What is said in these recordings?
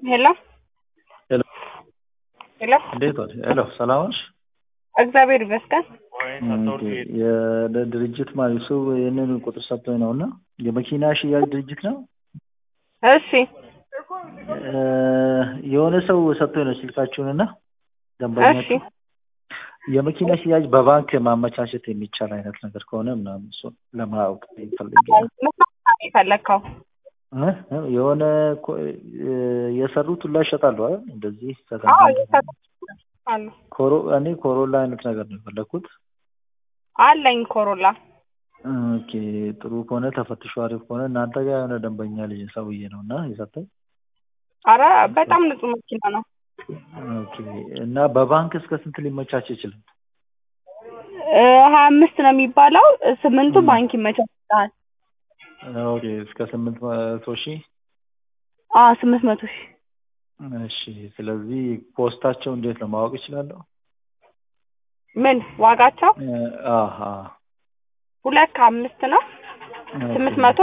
ሄሎ ሄሎ ሄሎ እንዴት ዋልሽ? ሄሎ ሰላም ነሽ? እግዚአብሔር ይመስገን። ኦኬ፣ የድርጅት ማለት እሱ ይህንን ቁጥር ሰጥቶኝ ነው እና የመኪና ሽያጭ ድርጅት ነው። እሺ እ የሆነ ሰው ሰጥቶኝ ነው ስልካችሁን እና እሺ ደንበኛችሁ የመኪና ሽያጭ በባንክ ማመቻቸት የሚቻል አይነት ነገር ከሆነ ምናምን እሱን ለማወቅ ፈልጌ ነው። የፈለግከው እ? እ? የሆነ ኮ- እ የሰሩት ሁላ ይሸጣሉ አይደል? እንደዚህ አዎ ሰከንድ እየሰጡ አሉ ኮሮ እኔ ኮሮላ አይነት ነገር ነው የፈለግኩት። አለኝ ኮሮላ ኦኬ ጥሩ ከሆነ ተፈትሾ አሪፍ ከሆነ እናንተ ጋር የሆነ ደንበኛ ልጅ ሰውዬ ነው እና የሰጠኝ። አረ በጣም ንጹህ መኪና ነው። ኦኬ እና በባንክ እስከ ስንት ሊመቻች ይችላል? እ ሀያ አምስት ነው የሚባለው ስምንቱ ም። ባንክ ይመቻችልሃል። ኦኬ እስከ ስምንት መቶ ሺህ አዎ ስምንት መቶ ሺህ እሺ። ስለዚህ ፖስታቸው እንዴት ነው ማወቅ ይችላለሁ? ምን ዋጋቸው እ አሀ ሁለት ከአምስት ነው ስምንት መቶ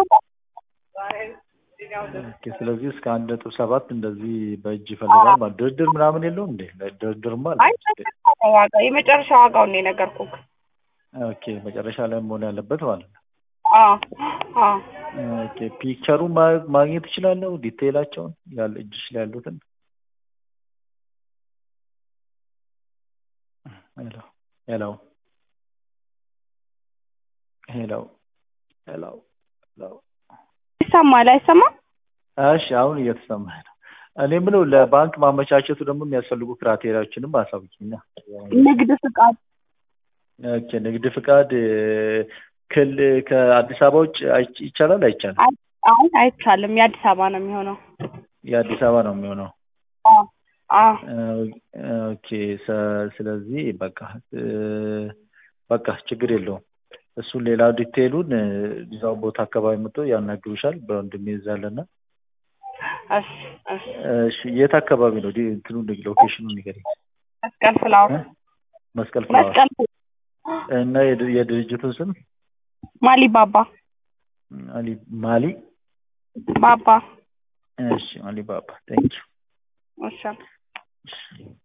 ኦኬ ስለዚህ እስከ አንድ ነጥብ ሰባት እንደዚህ በእጅ ይፈልጋል ማለት ድርድር ምናምን የለውም እንዴ? ድርድርማ አለ። አይ ዋጋ የመጨረሻ ዋጋውን ነው የነገርኩህ። ኦኬ መጨረሻ ላይ መሆን ያለበት ማለት ነው። አዎ አዎ ኦኬ ፒክቸሩን ማ- ማግኘት እችላለሁ? ዲቴይላቸውን ያለ እጅሽ ላይ ያሉትን ሄሎ ሄሎ ሄሎ ሄሎ ሄሎ ይሰማል አይሰማም? እሺ አሁን እየተሰማኝ ነው። እኔ የምለው ለባንክ ማመቻቸቱ ደግሞ የሚያስፈልጉ ክራቴሪያዎችንም አሳውቂኝ። ንግድ ፍቃድ ኦኬ ንግድ ፍቃድ እ፣ ክል ከአዲስ አበባ ውጭ አይች- ይቻላል አይቻልም? አይ አይ አይቻልም። የአዲስ አበባ ነው የሚሆነው። የአዲስ አበባ ነው የሚሆነው። አዎ አዎ ኦኬ ሰ- ስለዚህ በቃ እ፣ በቃ ችግር የለውም። እሱን ሌላ ዲቴይሉን እ፣ እዛው ቦታ አካባቢ መጥቶ ያናግሩሻል። በወንድሜ እዛ አለና። እሺ እሺ እሺ የት አካባቢ ነው ዲ- እንትኑ ሎኬሽኑን ንገሪኝ። መስቀል ፍላወር እ? መስቀል ፍላወር መስቀል እና የድ- የድርጅቱን ስም ማሊ ባባ አሊ ማሊ ባባ እሺ ማሊ ባባ ቴንኪው እሺ